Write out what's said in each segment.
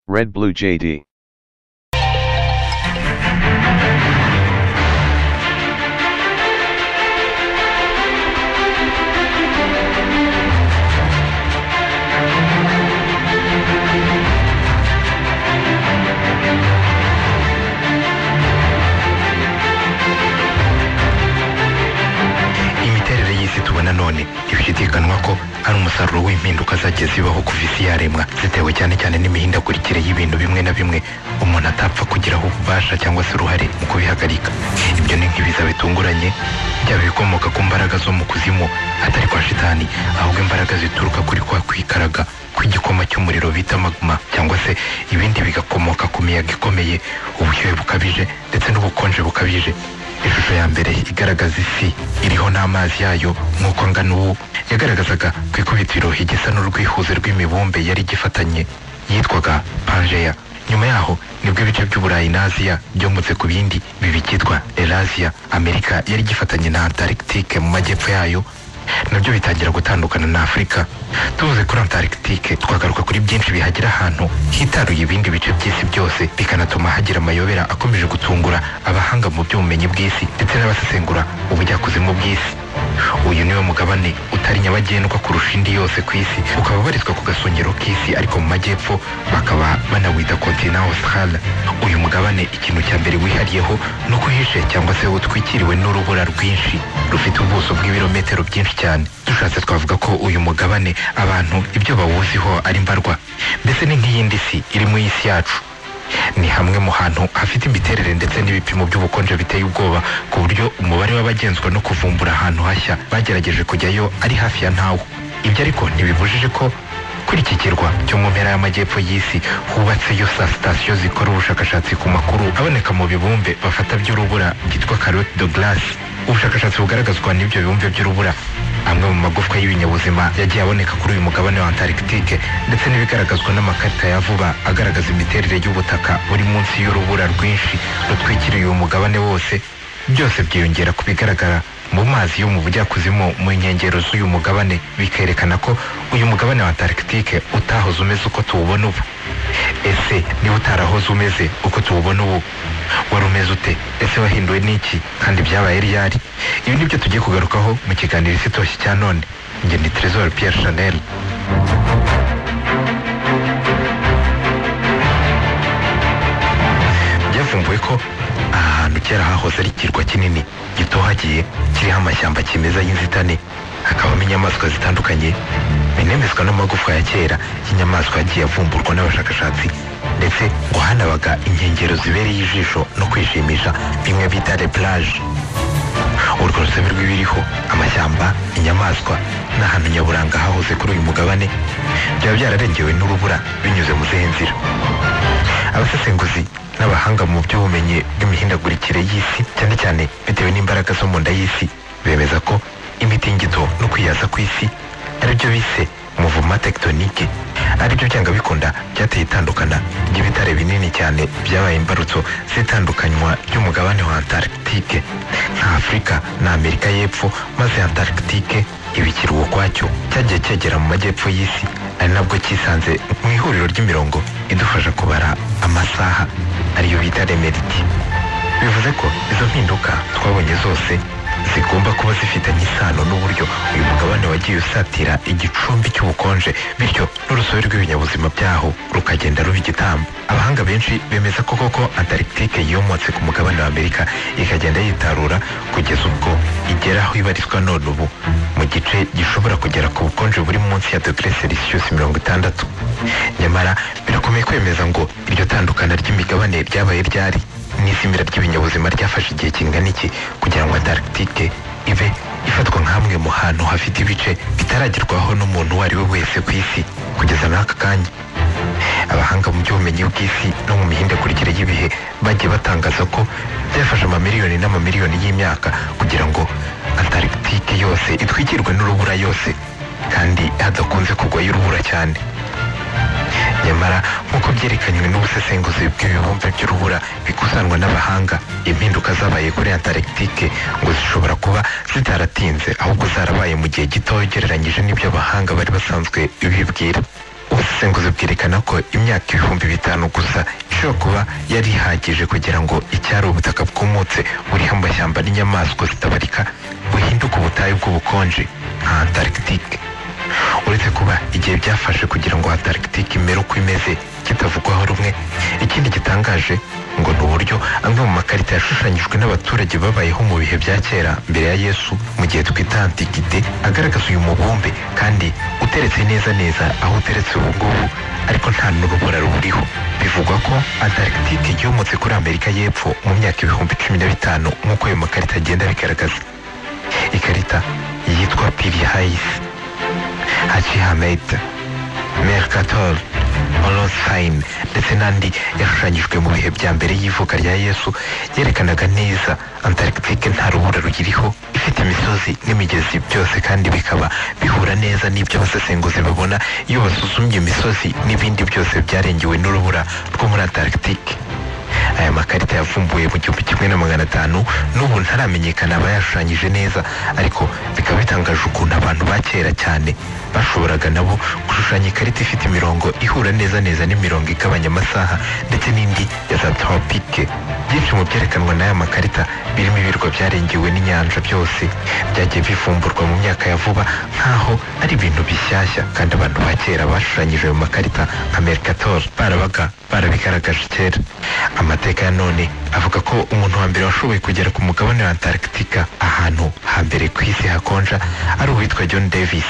Red Blue JD. imiterere y'isi tubona none ntibishidikanwa ko ari umusaruro w'impinduka zagiye zibaho kuva isi yaremwa zitewe cyane cyane n'imihindagurikire y'ibintu bimwe na bimwe umuntu atapfa kugiraho ububasha cyangwa se uruhare mu kubihagarika ibyo ni nk'ibiza bitunguranye byaba ibikomoka ku mbaraga zo mu kuzimu atari kwa shitani ahubwo imbaraga zituruka kuri kwa kwikaraga kw'igikoma cy'umuriro bita magma cyangwa se ibindi bigakomoka ku miyaga ikomeye ubushyuhe bukabije ndetse n'ubukonje bukabije ishusho ya mbere igaragaza isi iriho n'amazi yayo nk'uko angana ubu yagaragazaga ku ikubitiro igisa n'urwihuze rw'imibumbe yari igifatanye yitwaga pangeya nyuma yaho nibwo ibice by'uburayi na aziya byomotse ku bindi bibicyitwa eraziya amerika yari igifatanye na antarctique mu majyepfo yayo nabyo bitangira gutandukana na afurika tuvuze kuri antarctique twagaruka kuri byinshi bihagira ahantu hitaruye ibindi bice by'isi byose bikanatuma hagira amayobera akomeje gutungura abahanga mu by'ubumenyi bw'isi ndetse n'abasesengura ubujyakuzimu bw'isi uyu niwo mugabane utari nyabagendwa kurusha indi yose ku isi ukaba ubarizwa ku gasongero k'isi ariko mu majyepfo bakaba banawita kontina austral uyu mugabane ikintu cya mbere wihariyeho ni uko uhishe cyangwa se utwikiriwe n'urubura rwinshi rufite ubuso bw'ibirometero byinshi cyane dushatse twavuga ko uyu mugabane abantu ibyo bawuziho ari mbarwa mbese ni nk'iyindi si iri mu isi yacu ni hamwe mu hantu hafite imiterere ndetse n'ibipimo by'ubukonje biteye ubwoba ku buryo umubare w'abagenzwa no kuvumbura ahantu hashya bagerageje kujyayo ari hafi ya ntawo ibyo ariko ntibibujije ko kuri iki kirwa cyo mu mpera y'amajyepfo y'isi hubatseyo sa sitasiyo zikora ubushakashatsi ku makuru aboneka mu bibumbe bafata by'urubura byitwa carotte de glace ubushakashatsi bugaragazwa n'ibyo bibumbe by'urubura amwe mu magufwa y'ibinyabuzima yagiye aboneka kuri uyu mugabane wa antarctique ndetse n'ibigaragazwa n'amakarita ya vuba agaragaza imiterere y'ubutaka buri munsi y'urubura rwinshi rutwikiriye uyu mugabane wose byose byiyongera ku bigaragara mu mazi yo mu bujyakuzimu mu nkengero z'uyu mugabane bikerekana ko uyu mugabane wa antarctique utahoze umeze uko tuwubona ubu ese niba utarahoze umeze uko tuwubona ubu wari umeze ute ese wahinduwe n'iki kandi byabaye ryari ibi ni byo tugiye kugarukaho mu kiganiro isi itoshye cya none njye ni trésor pierre chanel byavumbuwe ko aha hantu kera hahoze ari ikirwa kinini gitohagiye kiriho amashyamba kimeza y'inzitane hakabamo inyamaswa zitandukanye binemezwa n'amagufwa ya kera y'inyamaswa yagiye avumburwa n'abashakashatsi ndetse ngo hanabaga inkengero zibereye ijisho no kwishimisha bimwe bita le plage urwo rusobe rw'ibiriho amashyamba inyamaswa n'ahantu nyaburanga hahoze kuri uyu mugabane byaba byararengewe n'urubura binyuze mu zihe nzira abasesenguzi n'abahanga mu by'ubumenyi bw'imihindagurikire y'isi cyane cyane bitewe n'imbaraga zo mu nda y'isi bemeza ko imitingito no kwiyaza kw'isi aribyo bise muvuma tekitonike aribyo byanga bikunda byateye itandukana ry'ibitare binini cyane byabaye imbarutso z'itandukanywa ry'umugabane wa antarctique nka afurika na amerika y'epfo maze antarctique ibikira ukwacyo cyagiye cyegera mu majyepfo y'isi ari nabwo cyisanze mu ihuriro ry'imirongo idufasha kubara amasaha ariyo bita remeriti bivuze ko izo mpinduka twabonye zose zigomba kuba zifitanye isano n'uburyo uyu mugabane wagiye usatira igicumbi cy'ubukonje bityo n'urusobe rw'ibinyabuzima byaho rukagenda ruba igitambo abahanga benshi bemeza ko koko antarctique yomotse ku mugabane wa amerika ikagenda yitarura kugeza ubwo igera aho ibarizwa none ubu mu gice gishobora kugera ku bukonje buri munsi ya dogere celsius mirongo itandatu nyamara birakomeye kwemeza ngo iryo tandukana ry'imigabane ryabaye ryari n'izimira ry'ibinyabuzima ryafashe igihe kingana iki kugira ngo antarctique ibe ifatwa nk'amwe mu hantu hafite ibice bitaragerwaho n'umuntu uwo ari we wese ku isi kugeza n'aka kanya abahanga mu by'ubumenyi bw'isi no mu mihindagurikire y'ibihe bagiye batangaza ko byafashe amamiliyoni n'amamiliyoni y'imyaka kugira ngo antarctique yose itwikirwe n'urubura yose kandi hadakunze kugwayo urubura cyane nyamara nk'uko byerekanywe n'ubusesenguzi bw'ibibumbe by'urubura bikusanwa n'abahanga impinduka zabaye kuri antarctique ngo zishobora kuba zitaratinze ahubwo zarabaye mu gihe gito ugereranyije n'ibyo abahanga bari basanzwe bibwira ubusesenguzi bwerekana ko imyaka ibihumbi bitanu gusa ishobora kuba yari ihagije kugira ngo icyari ubutaka bwumutse buriho amashyamba n'inyamaswa zitabarika buhinduke ubutayu bw'ubukonje nka antarctique uretse kuba igihe byafashe kugira ngo antarctique imere uko imeze kitavugwaho rumwe ikindi gitangaje ngo ni uburyo amwe mu makarita yashushanyijwe n'abaturage babayeho mu bihe bya kera mbere ya yesu mu gihe twita antikite agaragaza uyu mubumbe kandi uteretse neza neza aho uteretse ubu ngubu ariko nta n'urubura ruriho bivugwa ko antarctique yomotse kuri amerika y'epfo mu myaka ibihumbi cumi na bitanu nk'uko ayo makarita agenda abigaragaza ikarita yitwa piri hayisi haci hamedi mercator olosayini ndetse n'andi yashushanyijwe mu bihe bya mbere y'ivuka rya yesu yerekanaga neza antarctique nta rubura ruyiriho ifite imisozi n'imigezi byose kandi bikaba bihura neza n'ibyo abasesenguzi babona iyo basuzumye imisozi n'ibindi byose byarengewe n'urubura rwo muri antarctique aya makarita yavumbuwe mu gihumbi kimwe na magana atanu n'ubu ntaramenyekana abayashushanyije neza ariko bikaba bitangaje ukuntu abantu ba kera cyane bashoboraga nabo gushushanya ikarita ifite imirongo ihura neza neza n'imirongo igabanya amasaha ndetse n'indi ya za tropike byinshi mu byerekanwa n'aya makarita birimo ibirwa byarengewe n'inyanja byose byagiye bivumburwa mu myaka ya vuba nk'aho ari ibintu bishyashya kandi abantu ba kera bashushanyije ayo makarita nka mercator barabaga barabigaragaje kera amateka ya none avuga ko umuntu wa mbere washoboye kugera ku mugabane wa antarctica ahantu hambere ku isi hakonja ari uwitwa john davis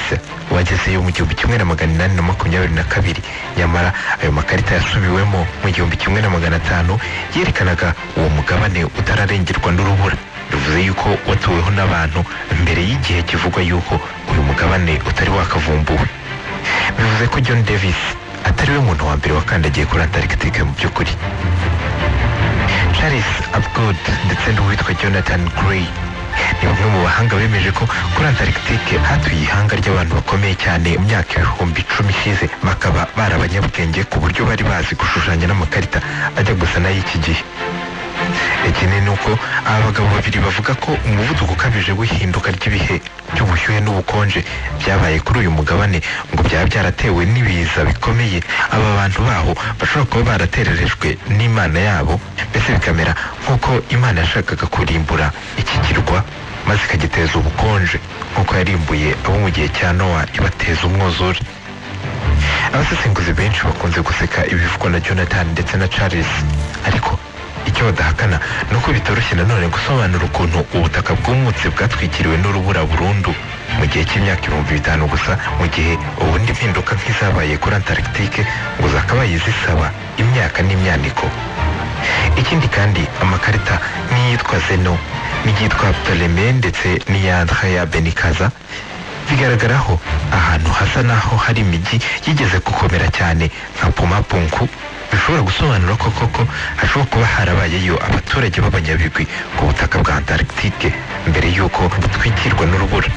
wagezeyo mu gihumbi kimwe na magana inani na makumyabiri na kabiri nyamara ayo makarita yasubiwemo mu gihumbi kimwe na magana atanu yerekanaga uwo mugabane utararengerwa n'urubura bivuze yuko watuweho n'abantu mbere y'igihe kivugwa yuko uyu mugabane utari wakavumbuwe bivuze ko john davis atariwe muntu wa mbere wakandagiye kuri antarctica mu by'ukuri charles abgood ndetse n'uwitwa jonathan gray ni bamwe mu bahanga bemeje ko kuri antarctique hatuye ihanga ry'abantu bakomeye cyane mu myaka ibihumbi icumi ishize bakaba bari abanyabwenge ku buryo bari bazi gushushanya n'amakarita ajya gusa n'ay'iki gihe ikindi ni uko aba bagabo babiri bavuga ko umuvuduko ukabije w'ihinduka ry'ibihe by'ubushyuhe n'ubukonje byabaye kuri uyu mugabane ngo byaba byaratewe n'ibiza bikomeye aba bantu baho bashobora kuba baratererejwe n'imana yabo mbese bikamera nk'uko imana yashakaga kurimbura iki kirwa maze ikagiteza ubukonje nk'uko yarimbuye abo mu gihe cya nowa ibateza umwuzure abasesenguzi benshi bakunze guseka ibivugwa na jonathan ndetse na charles ariko icyo badahakana ni uko bitoroshye nanone gusobanura ukuntu ubutaka bw'umutse bwatwikiriwe n'urubura burundu mu gihe cy'imyaka ibihumbi bitanu gusa mu gihe ubundi mpinduka nk'izabaye kuri antarctique ngo zakabaye zisaba imyaka n'imyaniko ikindi kandi amakarita n'iyitwa zeno n'iyitwa ptolemy ndetse n'iyandra ya benikaza bigaragaraho ahantu hasa n'aho hari imijyi yigeze gukomera cyane nka pumapunku bishobora gusobanura ko koko hashobora kuba harabayeyo abaturage b'abanyabigwi ku butaka bwa antarctique mbere y'uko butwikirwa n'urubura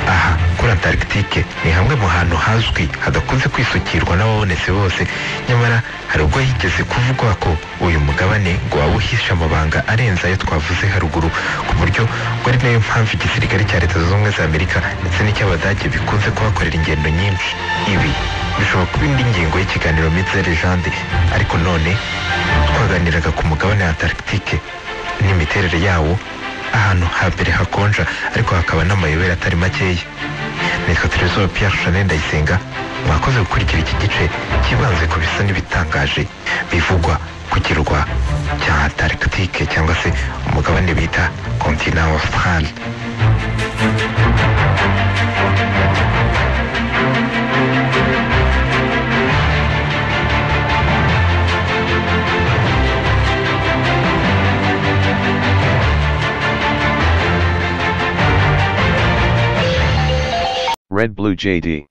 aha kuri antarctique ni hamwe mu hantu hazwi hadakunze kwisukirwa n'ababonetse bose nyamara hari ubwo higeze kuvugwa ko uyu mugabane ngo waba uhishe amabanga arenze ayo twavuze haruguru ku buryo ngo ari nayo mpamvu igisirikare cya leta zunze ubumwe za amerika ndetse n'icy'abadage bikunze kuhakorera ingendo nyinshi ibi bishobora kuba indi ngingo y'ikiganiro mitse legende ariko none twaganiraga ku mugabane wa antarctique n'imiterere yawo ahantu hambere hakonja ariko hakaba n'amayobera atari makeya nitwa terezo piyeri shane ndayisenga mwakoze gukurikira iki gice kibanze ku bisa n'ibitangaje bivugwa ku kirwa cya antarctique cyangwa se umugabane bita kontina australe Red Blue JD.